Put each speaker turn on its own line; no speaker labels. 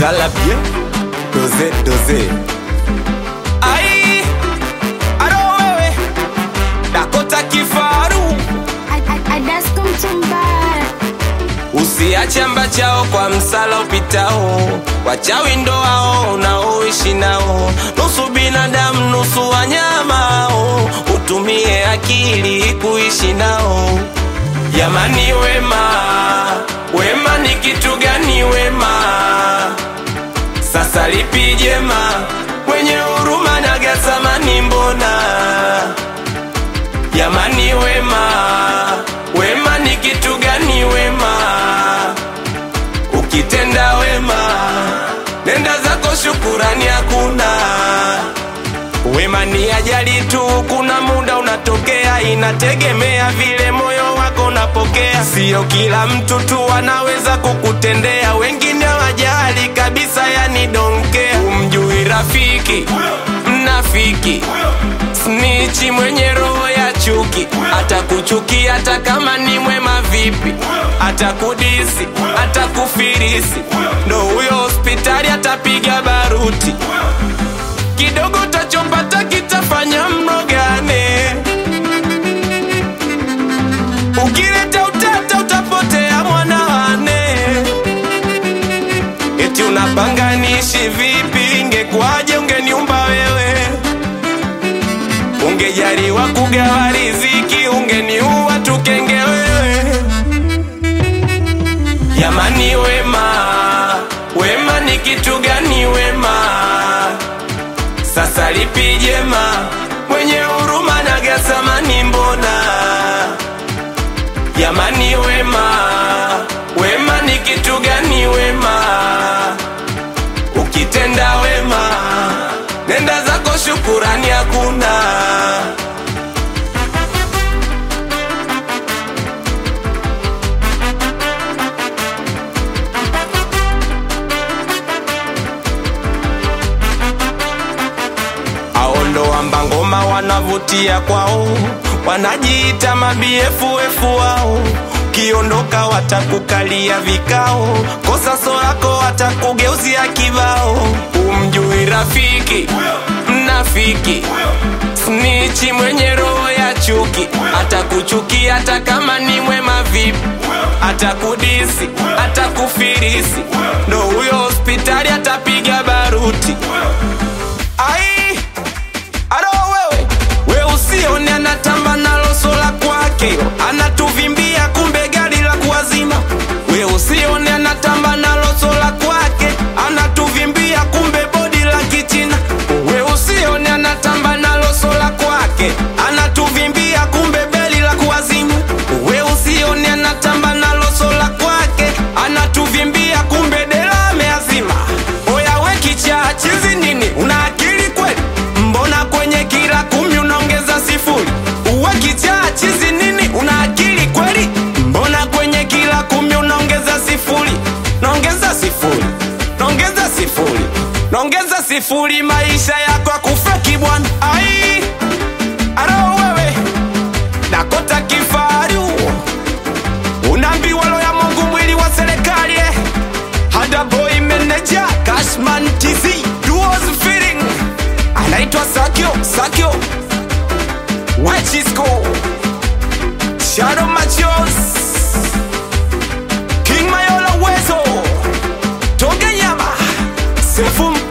la bien doze doze ai aro wewe dakota kifaru
Adasko mtumbara
usiache amba chao kwa msala upitao wachawi ndo hao unaoishi nao nusu binadamu nusu wanyamao utumie akili kuishi nao jamani wema wema ni kitu gani wema sasa lipi jema mwenye huruma na gasamani mbona jamani wema wema ni kitu gani wema ukitenda wema nenda zako shukurani hakuna wema ni ajali tu kuna muda unatokea inategemea vile moyo wako unapokea sio kila mtu tu anaweza kukutendea wengine wajali kabisa yani donkea umjui rafiki mnafiki snichi mwenye roho ya chuki atakuchukia hata kama ni mwema vipi atakudisi atakufirisi ndo huyo hospitali atapiga baruti kidogo utachopata kitafanya mnogane ukileta utata utapotea mwanawane eti unapanga niishi vipi ingekuwaje ungeniumba wewe ungejaliwa kugawa riziki ungeniua tukenge wewe jamani wema wema ni kitu gani wema sasa lipi jema mwenye huruma na gasamani mbona jamani wema wema ni kitu gani wema ukitenda wema nenda zako shukurani hakuna aondoamba ngoma wanavutia kwao wanajiita mabiefuefu wao kiondoka watakukalia vikao kosa solako watakugeuzia kibao umjui rafiki mnafiki snichi mwenye roho ya chuki atakuchukia hata kama ni mwema vipi atakudisi atakufirisi ndo huyo hospitali atapiga baruti ai aro wewe we usione anatamba nalo sola kwake anatuvimbia kumbe gari la kuwazima we usione anatamba nalo sola kwake anatuvimbia kumbe bodi la kichina we usione anatamba nalo sola kwake anatuvimbia kumbe beli la kuwazima we usione anatamba nalo sola kwake anatuvimbia kumbe dela ameazima oya we kichaa chizi nini una akili kweli mbona kwenye kila kumi unaongeza sifuri uwe kichaa chizi nini una akili kweli mbona kwenye kila kumi unaongeza sifuri naongeza sifuri naongeza sifuri naongeza sifuri maisha yako akufeki bwana ai aro wewe dakota kifaru unaambiwa lo ya mungu mwili wa serikali eh? hada boy manager cashman tz duos feeling anaitwa sakio sakio wachisco shadow machos king mayola wezo toge nyama sefu